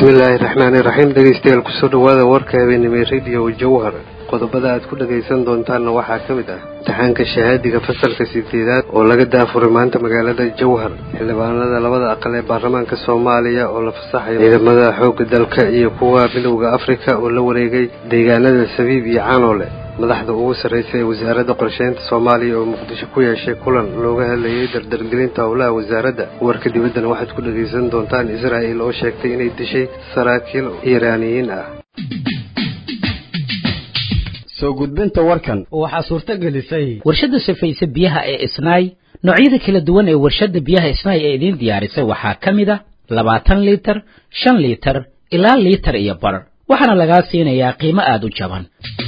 bismillaahi raxmaani raxiim dhegeystayaal kusoo dhawaada warka habeenimo rediyo jawhar qodobada aad ku dhagaysan doontaanna waxaa ka mid ah imtixaanka shahaadiga fasalka sideedaad oo laga daafuray maanta magaalada jawhar xildhibaanada labada aqal ee baarlamaanka soomaaliya oo la fasaxayo ciidamada xoogga dalka iyo kuwa midowda afrika oo la wareegay deegaanada sabiib iyo canoole madaxda ugu sarreysa ee wasaaradda qorsheynta soomaaliya oo muqdisho ku yeeshay kulan looga hadlayay dardargelinta howlaha wasaaradda warka dibaddana waxaad ku dhagaysan doontaan israa'il oo sheegtay inay dishay saraakiil iiraaniyiin ah soo gudbinta warkan waxaa suurto gelisay warshadda safayse biyaha ee isnaay noocyada kala duwan ee warshadda biyaha isnaay ee idiin diyaarisay waxaa ka mid a labaatan liitar shan liitar ilaa liitar iyo bar waxaana lagaa siinayaa qiimo aada u jaban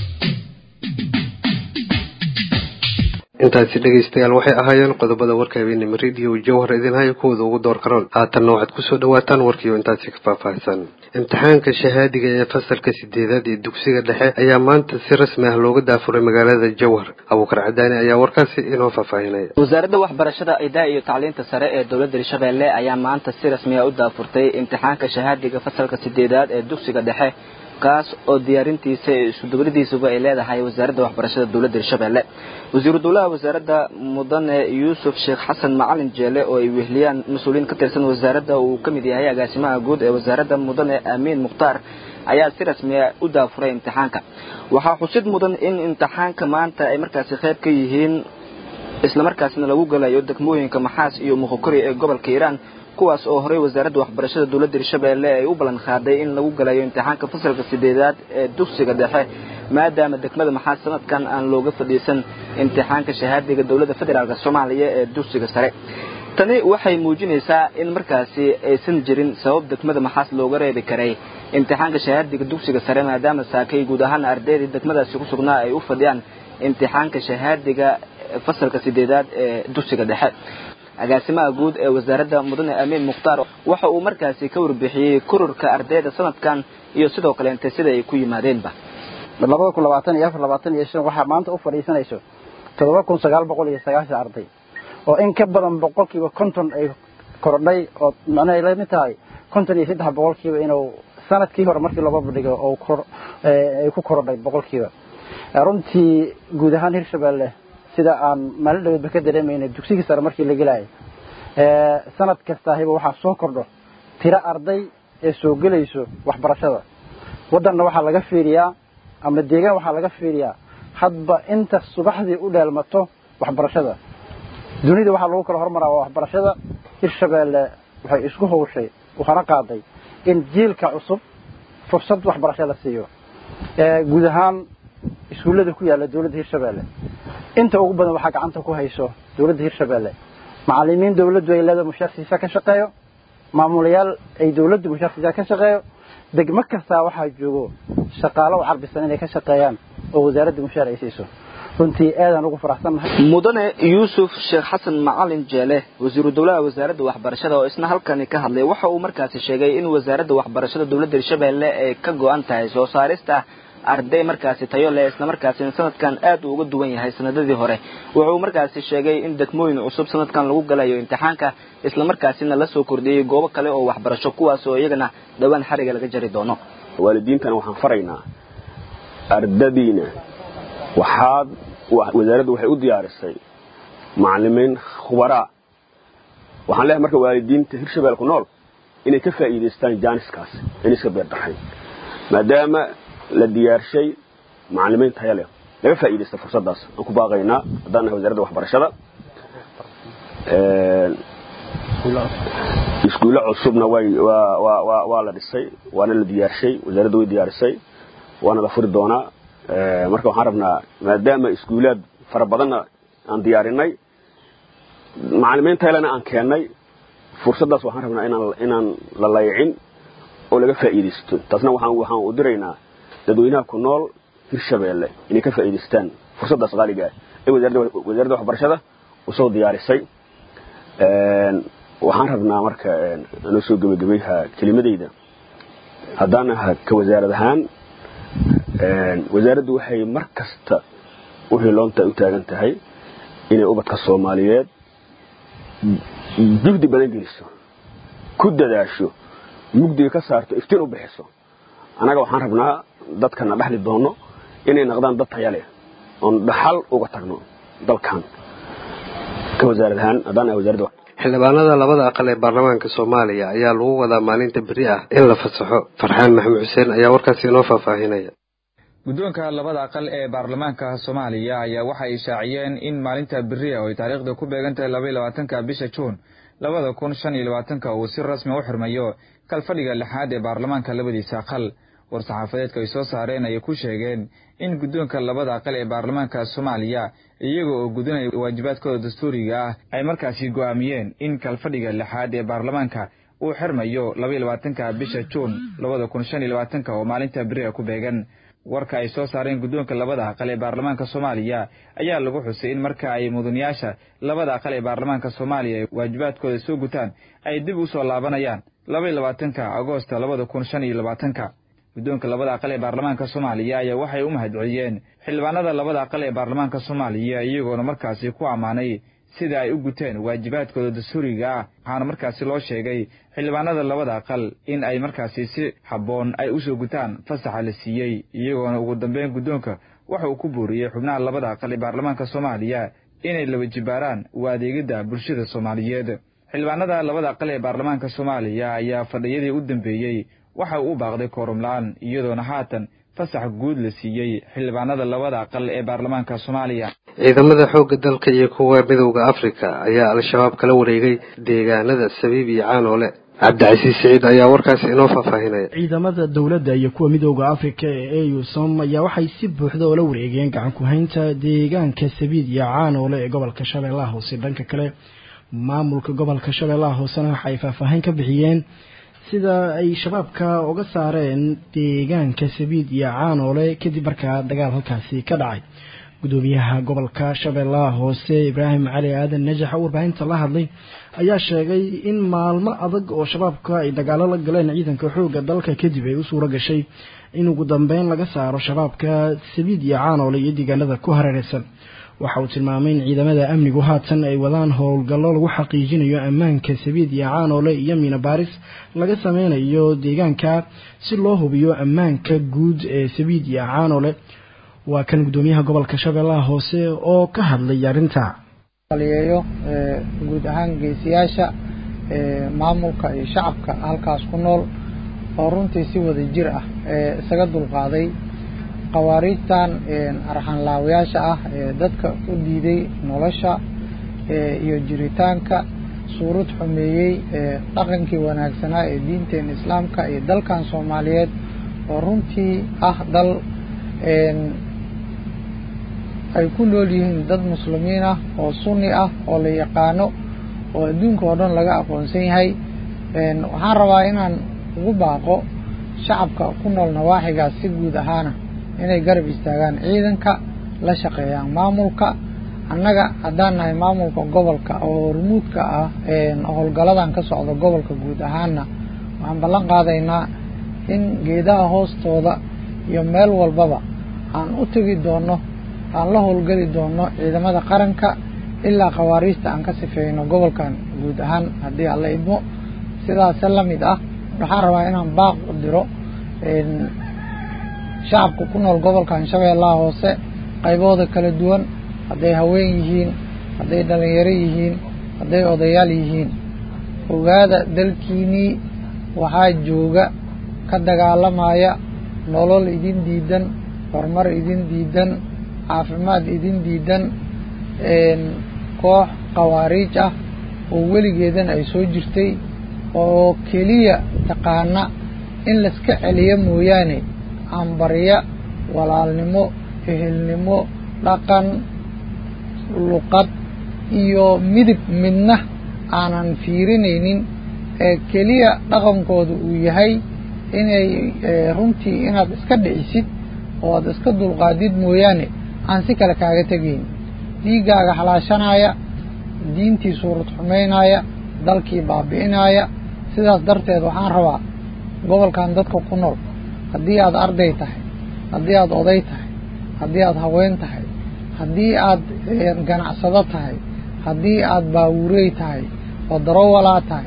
intaasi dhegaystayaal waxay ahaayeen qodobada warka habeenimo rediyo jawhar idin haya kuwooda ugu door karoon haatanna waxaad kusoo dhawaataan warkiio intaasi ka faahfaahsan imtixaanka shahaadiga ee fasalka sideedaad ee dugsiga dhexe ayaa maanta si rasmi ah looga daafuray magaalada jawhar abuukar cadaani ayaa warkaasi inoo faahfaahinaya wasaaradda waxbarashada idaa iyo tacliinta sare ee dowladda hirshabeelle ayaa maanta si rasmi ah u daafurtay imtixaanka shahaadiga fasalka sideedaad ee dugsiga dhexe kaas oo diyaarintiisa iyo iskudubaladiisuba ay leedahay wasaaradda waxbarashada dowladda hirshabeelle wasiiru dowlaha wasaaradda mudane yuusuf sheekh xasan macalin jeele oo ay wehliyaan mas-uuliyiin ka tirsan wasaaradda uu ka mid yahay agaasimaha guud ee wasaaradda mudane aamiin mukhtaar ayaa si rasmiya u daafuray imtixaanka waxaa xusid mudan in imtixaanka maanta ay markaasi qayb ka yihiin islamarkaasna lagu galayo degmooyinka maxaas iyo muqokori ee gobolka hiiraan kuwaas oo horey wasaaradda waxbarashada dowladda hirshabeelle ay u ballan qaaday in lagu galayo imtixaanka fasalka sideedaad ee dugsiga dhexe maadaama degmada maxaas sanadkan aan looga fadhiisan imtixaanka shahaadiga dowladda federaalk soomaaliya ee dugsiga sare tani waxay muujinaysaa in markaasi aysan jirin sabab degmada maxaas looga reebi karay imtixaanka shahaadiga dugsiga sare maadaama saakay guud ahaan ardaydii degmadaasi ku sugnaa ay u fadhiyaan imtixaanka shahaadiga fasalka sideedaad ee dugsiga dhexe agaasimaha guud ee wasaaradda mudane amiin mukhtaar waxa uu markaasi ka warbixiyey kororka ardayda sanadkan iyo sidoo kaleente sida ay ku yimaadeenba labada kun labaatan iyo afar labaatan iyo shan waxaa maanta u fadhiisanayso toddoba kun sagaal boqol iyo sagaashan arday oo in ka badan boqolkiiba konton ay korodhay oo macnaha la mid tahay konton iyo saddex boqolkiiba inuu sanadkii hore markii looga bandhigo oo ay ku korodhay boqolkiiba runtii guud ahaan hirshabeelle sida aan maalin dhaweedba ka dareemayna dugsigii sare markii la gelaayay sanad kastaahiba waxaa soo kordho tiro arday ee soo gelayso waxbarashada waddanna waxaa laga fiiriyaa ama deegaan waxaa laga fiiriyaa hadba inta subaxdii u dheelmato waxbarashada dunida waxaa lagu kala hormaraa waa waxbarashada hirshabeelle waxay isku hawshay waxaana qaaday in jiilka cusub fursad waxbarasho la siiyo guud ahaan iskuullada ku yaalla dowladda hirshabeelle inta ugu badan waxaa gacanta ku hayso dowladda hirshabeelle macalimiin dowladdu ay leedahay mushaarsiisa ka shaqeeyo maamulayaal ay dowladdu mushaarsiisa ka shaqeeyo degmo kastaa waxaa joogo shaqaalo u carbisan inay ka shaqeeyaan oo wasaaradda mushaar ay siiso runtii aadaan ugu faraxsannahay mudane yuusuf sheekh xasan macalin jeele wasiiru dowlaha wasaaradda waxbarashada oo isna halkani ka hadlay waxa uu markaasi sheegay in wasaaradda waxbarashada dowladda hirshabeelle ay ka go-an tahay soo saarista arday markaasi tayo leh isla markaasina sanadkan aad uu uga duwan yahay sanadadii hore wuxuu markaasi sheegay in degmooyin cusub sanadkan lagu galayo imtixaanka isla markaasina la soo kordhiyey goobo kale oo waxbarasho kuwaas oo iyagana dhowaan xariga laga jari doono waalidiintana waxaan faraynaa ardadiina waxaad wasaaraddu waxay u diyaarisay macalimiin khubaraa waxaan leehay marka waalidiinta hirshabelle ku nool inay ka faa'iidaystaan jaaniskaas in iska beerdarayn maadaama la diyaarshay macalimiin taya leh laga faa'iidaysta fursaddaas aan ku baaqaynaa haddaan nahay wasaaradda waxbarashada iskuulle cusubna way waa la dhisay waana la diyaarshay wasaaradda way diyaarisay waana la furi doonaa marka waxaan rabnaa maadaama iskuulaad fara badanna aan diyaarinay macalimiin taylena aan keennay fursaddaas waxaan rabnaa inaan la layicin oo laga faa'iidaysto taasna waxaan u diraynaa dadweynaha ku nool hirshabeelle inay ka faa'iidaystaan fursaddaas qaaliga ah ee wasaaradda waxbarashada usoo diyaarisay waxaan rabnaa marka anoo soo gebagabayha kelimadayda haddaan aha ka wasaarad ahaan wasaaraddu waxay mar kasta u hiloonta u taagan tahay inay ubadka soomaaliyeed juhdi badan geliso ku dadaasho mugdiga ka saarto iftiin u bixiso annaga waxaan rabnaa dadkana dhexli doono inay noqdaan dad taya leh oon dhaxal uga tagno dalkan ka wasaarad ahaan haddaan ahay wasaaradda xildhibaanada labada aqal ee baarlamaanka soomaaliya ayaa lagu wadaa maalinta beri ah in la fasaxo farxaan maxamed xuseen ayaa warkaasi inoo faahfaahinaya guddoonka labada aqal ee baarlamaanka soomaaliya ayaa waxay ishaaciyeen in maalinta beriya oo ay taariikhda ku beegan tahay labaiy labaatanka bisha juun labada kun shan iyo labaatanka uu si rasmi u xirmayo kalfadhiga lixaad ee baarlamaanka labadiisa aqal war-saxaafadeedka ay soo saareen ayay ku sheegeen in guddoonka labada aqal ee baarlamaanka soomaaliya iyaga oo gudinaya waajibaadkooda dastuuriga ah ay markaasi go'aamiyeen in kalfadhiga lixaad ee baarlamaanka uu xirmayo labaiy labaatanka bisha juun labada kun shan iyo labaatanka oo maalinta beriga ku beegan warka ay soo saareen guddoonka labada aqal ee baarlamaanka soomaaliya ayaa lagu xusay in marka ay mudanayaasha labada aqal ee baarlamaanka soomaaliya ay waajibaadkooda soo gutaan ay dib u soo laabanayaan labaiy labaatanka agoosta labada kun shan iyo labaatanka guddoonka labada aqal ee baarlamaanka soomaaliya ayaa waxay u mahadceliyeen xildhibaanada labada aqal ee baarlamaanka soomaaliya iyagoona markaasi ku ammaanay sida ay u guteen waajibaadkooda dastuuriga ah waxaana markaasi loo sheegay xildhibaanada labada aqal in ay markaasi si habboon ay u soo gutaan fasaxa la siiyey iyagoona ugu dambeyn guddoonka waxa uu ku booriyey xubnaha labada aqal ee baarlamaanka soomaaliya inay laba jibaaraan u adeegidda bulshada soomaaliyeed xildhibaanada labada aqal ee baarlamaanka soomaaliya ayaa fadhiyadii u dambeeyey waxa uu u baaqday koorumla-aan iyadoona haatan fasax guud la siiyey xildhibaanada labada aqal ee baarlamaanka soomaaliya ciidamada xoogga dalka iyo kuwa midowda afrika ayaa al-shabaab kala wareegay deegaanada sabiib iyo caanoole cabdicasiis siciid ayaa warkaasi inoo faahfaahinaya ciidamada dowladda iyo kuwa midowda afrika ee eusom ayaa waxay si buuxda oola wareegeen gacan ku-haynta deegaanka sabiid iyo caanoole ee gobolka shabeellaha hoose dhanka kale maamulka gobolka shabeellaha hoosena waxay faahfaahin ka bixiyeen sida ay shabaabka uga saareen deegaanka sabiid iyo caanoole kadib markaa dagaal halkaasi ka dhacay gudoomiyaha gobolka shabeellaha hoose ibraahim cali aadan najax oo warbaahinta la hadlay ayaa sheegay in maalmo adag oo shabaabka ay dagaalo la galeen ciidanka xoogga dalka kadib ay u suuro gashay in ugu dambeyn laga saaro shabaabka sabiid iyo caanoole iyo deegaanada ku hareereysan waxa uu tilmaamay in ciidamada amnigu haatan ay wadaan howlgallo lagu xaqiijinayo ammaanka sabiid iyo caanoole iyo miina baaris laga sameynayo deegaanka si loo hubiyo ammaanka guud ee sabiid iyo caanoole waa kan guddoomiyaha gobolka shabeellaha hoose oo ka hadlay arrinta aliyeeyo guud ahaan geesiyaasha maamulka iyo shacabka halkaas ku nool oo runtii si wada jir ah isaga dulqaaday khawaariijtan arxanlaawayaasha ah ee dadka u diiday nolosha iyo jiritaanka suurad xumeeyey dhaqankii wanaagsanaa ee diinteena islaamka iyo dalkan soomaaliyeed oo runtii ah dal ay ku nool yihiin dad muslimiin ah oo sunni ah oo la yaqaano oo adduunka oo dhan laga aqoonsan yahay waxaan rabaa inaan ugu baaqo shacabka ku nool nawaaxigaas si guud ahaana inay garab istaagaan ciidanka la shaqeeyaan maamulka annaga haddaan nahay maamulka gobolka oo hormuudka ah howlgaladan ka socda gobolka guud ahaana waxaan ballan qaadaynaa in geedaha hoostooda iyo meel walbaba aan u tegi doono aan la howlgeli doono ciidamada qaranka ilaa khawaariijta aan ka sifeyno gobolkan guud ahaan haddii alla idmo sidaase la mid ah waxaan rabaa inaan baaq u diro shacabka ku nool gobolkan shabeellaha hoose qaybahooda kala duwan hadday haween yihiin hadday dhalinyaro yihiin hadday odayaal yihiin ogaada dalkiinii waxaa jooga ka dagaalamaya nolol idin diidan horumar idin diidan caafimaad idin diidan koox khawaariij ah oo weligeedan ay soo jirtay oo keliya taqaana in laiska celiyo mooyaane aanbarya walaalnimo ehelnimo dhaqan luqad iyo midib midna aanan fiirinaynin ee keliya dhaqankooda uu yahay inay runtii inaad iska dhicisid oo aad iska dulqaadid mooyaane aan si kale kaaga tegayn dhiiggaaga halaashanaya diintii suurad xumaynaya dalkii baabi'inaya sidaas darteed waxaan rabaa gobolkan dadka ku nool haddii aad arday tahay haddii aad oday tahay haddii aad haween tahay haddii aad ganacsado tahay haddii aad baawurey tahay oo darowalaa tahay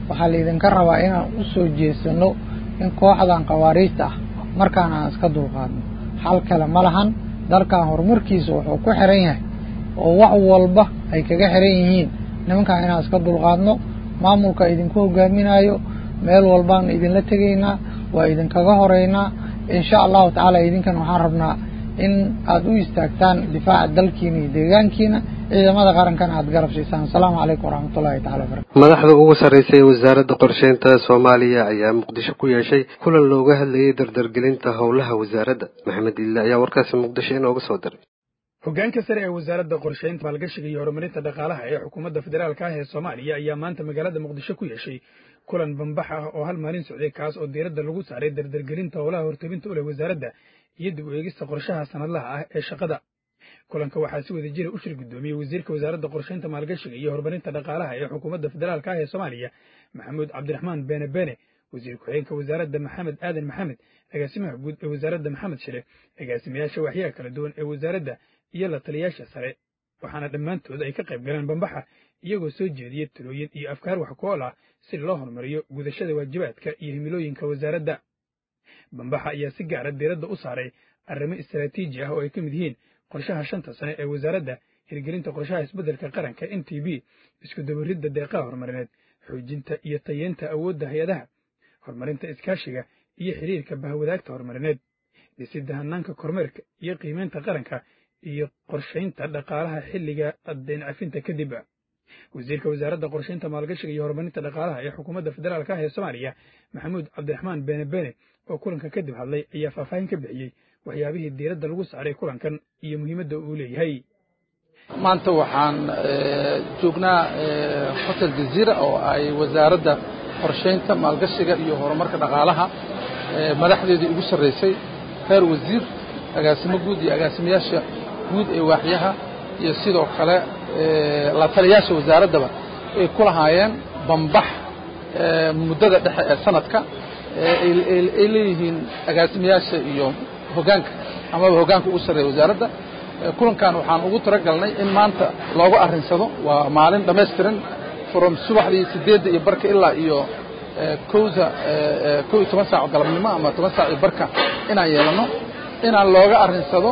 waxaa laydinka rabaa inaan u soo jeesano in kooxdan khawaariijta ah markaan aan iska dulqaadno xal kale ma lahan dalkan horumarkiisa wuxuu ku xiran yahay oo wax walba ay kaga xiran yihiin nimankaan inaan iska dulqaadno maamulka idinku hogaaminayo meel walbaan idinla tegaynaa waa idinkaga horeynaa insha allahu tacaala idinkan waxaan rabnaa in aada u istaagtaan difaaca dalkiina iyo deegaankiina ciidamada qarankana aada garab siisaan asalaamu calaykum waraxmatullahi tacala wabarakatu madaxda ugu sarreysay ee wasaaradda qorsheynta soomaaliya ayaa muqdisho ku yeeshay kulan looga hadlayay dardargelinta howlaha wasaaradda maxamed ille ayaa warkaasi muqdisho inooga soo diray hoggaanka sare ee wasaaradda qorsheynta maalgashiga iyo horumarinta dhaqaalaha ee xukuumadda federaalka ah ee soomaaliya ayaa maanta magaalada muqdisho ku yeeshay kulan bambax ah oo hal maalin socday kaas oo diiradda lagu saaray dardargelinta howlaha hortebinta u leh wasaaradda iyo dib u eegista qorshaha sanadlaha ah ee shaqada kulanka waxaa si wada jira u shir guddoomiyey wasiirka wasaaradda qorsheynta maalgashiga iyo horumarinta dhaqaalaha ee xukuumadda federaalka ah ee soomaaliya maxamuud cabdiraxmaan beene beene wasiir ku-xigeenka wasaaradda maxamed aadan maxamed agaasimaha guud ee wasaaradda maxamed shire agaasimayaasha waxyaha kala duwan ee wasaaradda iyo la taliyaasha sare waxaana dhammaantood ay ka qayb galeen bambaxa iyagoo soo jeediya talooyin iyo afkaar wax ku ool ah si loo horumariyo gudashada waajibaadka iyo himilooyinka wasaaradda bambaxa ayaa si gaara diiradda u saaray arrimo istaraatiiji ah oo ay ka mid yihiin qorshaha shanta sane ee wasaaradda hirgelinta qorshaha isbeddelka qaranka n t b isku dabaridda deeqaha horumarineed xoojinta iyo tayeenta awoodda hay-adaha horumarinta iskaashiga iyo xiriirka bahwadaagta horumarineed dhisidda hannaanka kormeerka iyo qiimaynta qaranka iyo qorshaynta dhaqaalaha xilliga addeyn cafinta kadib wasiirka wasaaradda qorshaynta maalgashiga iyo horumarinta dhaqaalaha ee xukuumadda federaalka ah ee soomaaliya maxamuud cabdiraxmaan beene beene oo kulanka kadib hadlay ayaa faahfaahin ka bixiyey waxyaabihii diiradda lagu saaray kulankan iyo muhiimadda uu leeyahay maanta waxaan joognaa hotel jaziira oo ay wasaaradda qorshaynta maalgashiga iyo horumarka dhaqaalaha madaxdeedii ugu sarraysay reer wasiir agaasimo guud iyo agaasimayaasha guud ee waaxyaha iyo sidoo kale la taliyaasha wasaaraddaba ay ku lahaayeen bambax muddada dhexe ee sanadka ay leeyihiin agaasimayaasha iyo hoggaanka amaba hoggaanka ugu sarreeya wasaaradda kulankan waxaan ugu talagalnay in maanta looga arrinsado waa maalin dhammaystiran from subaxdii siddeedda iyo barka ilaa iyo kowda kow iyo toban saaco galabnimo ama toban saac iyo barka inaan yeelanno inaan looga arrinsado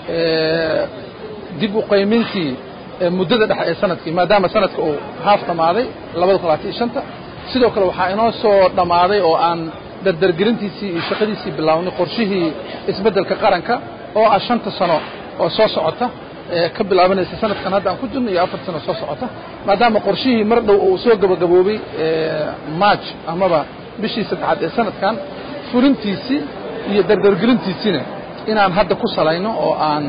dib u qaymintii muddada dhexe ee sanadkii maadaama sanadka uu haaf dhammaaday labada kun labaatan iyo shanta sidoo kale waxaa inoo soo dhammaaday oo aan dardargelintiisii iyo shaqadiisii bilownay qorshihii isbeddelka qaranka oo ah shanta sano oo soo socota ka bilaabanaysa sanadkan hadda aan ku jirno iyo afar sano soo socota maadaama qorshihii mar dhow uu soo gabagaboobay march amaba bishii saddexaad ee sanadkan fulintiisii iyo dardargelintiisiina inaan hadda ku salayno oo aan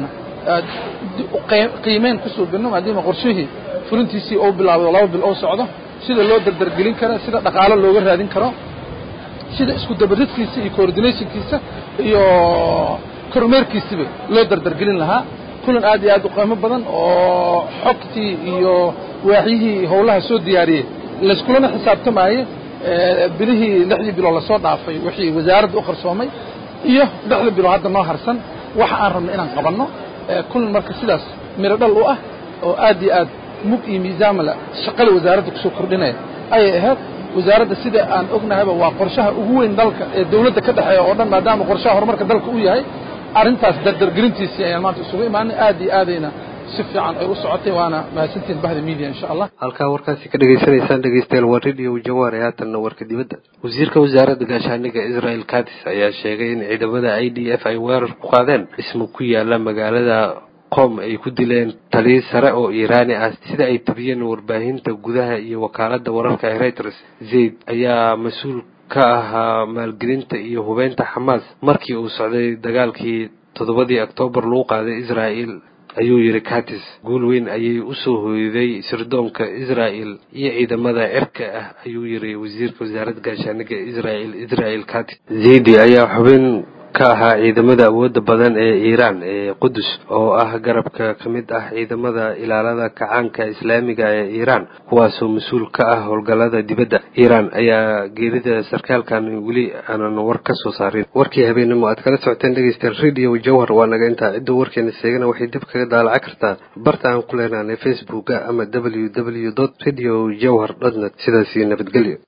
qiimeyn ku suubinno maadaama qorshihii fulintiisii uu bilaabay oo laba bil oo socdo sida loo dardargelin karo sida dhaqaalo looga raadin karo sida isku dabaridkiisa iyo coordinationkiisa iyo kormeerkiisiba loo dardargelin lahaa kulan aad iyo aad u qiimo badan oo xogtii iyo waaxyihii howlaha soo diyaariyey layskulana xisaabtamaaye bilihii lixdii biloo lasoo dhaafay wixii wasaaradda u qarsoomay iyo lixda biloo hadda noo harsan waxa aan rabno inaan qabanno kulan marka sidaas miro dhal u ah oo aad iyo aad mug iyo miisaamala shaqada wasaaradda kusoo kordhinaya ayay ahayd wasaaradda sida aan ognahayba waa qorshaha ugu weyn dalka ee dawladda ka dhexeeya oo dhan maadaama qorshaha horumarka dalka uu yahay arrintaas dardargelintiisii ayaan maanta isugu imaanay aad iyo aadayna si fiican ay u socotay waana mahadsantihin bahda media insha allah halkaa warkaasi ka dhegaysanaysaan dhegeystayaal waa radio jawaar ee haatanna warka dibadda wasiirka wasaaradda gaashaaniga israel katis ayaa sheegay in ciidamada i d f ay weerar ku qaadeen dhismo ku yaala magaalada qom ay ku dileen taliyo sare oo iiraani ah sida ay tabiyeen warbaahinta gudaha iyo wakaaladda wararka ee reuters zayd ayaa mas-uul ka ahaa maalgelinta iyo hubeynta xamaas markii uu socday dagaalkii toddobadii oktoobar lagu qaaday israa'el ayuu yidhi katis guul weyn ayay u soo hooyday sirdoonka israa'el iyo ciidamada cirka ah ayuu yidhi wasiirka wasaaradda gaashaaniga israel israel katis zaydi ayaa xubin ka ahaa ciidamada awoodda badan ee iiraan ee qudus oo ah garabka ka mid ah ciidamada ilaalada kacaanka islaamiga ee iiraan kuwaasoo mas-uul ka ah howlgallada dibadda iiraan ayaa geerida sarkaalkan weli aanan war ka soo saarin warkii habeenimo aad kala socoteen dhegeystayaal radio jawhar waa naga intaa cidda warkeena seegana waxay dib kaga daalaca kartaa barta aan ku leenaanay facebooka ama w w dot radio jawhar dot net sidaasi nabadgelyo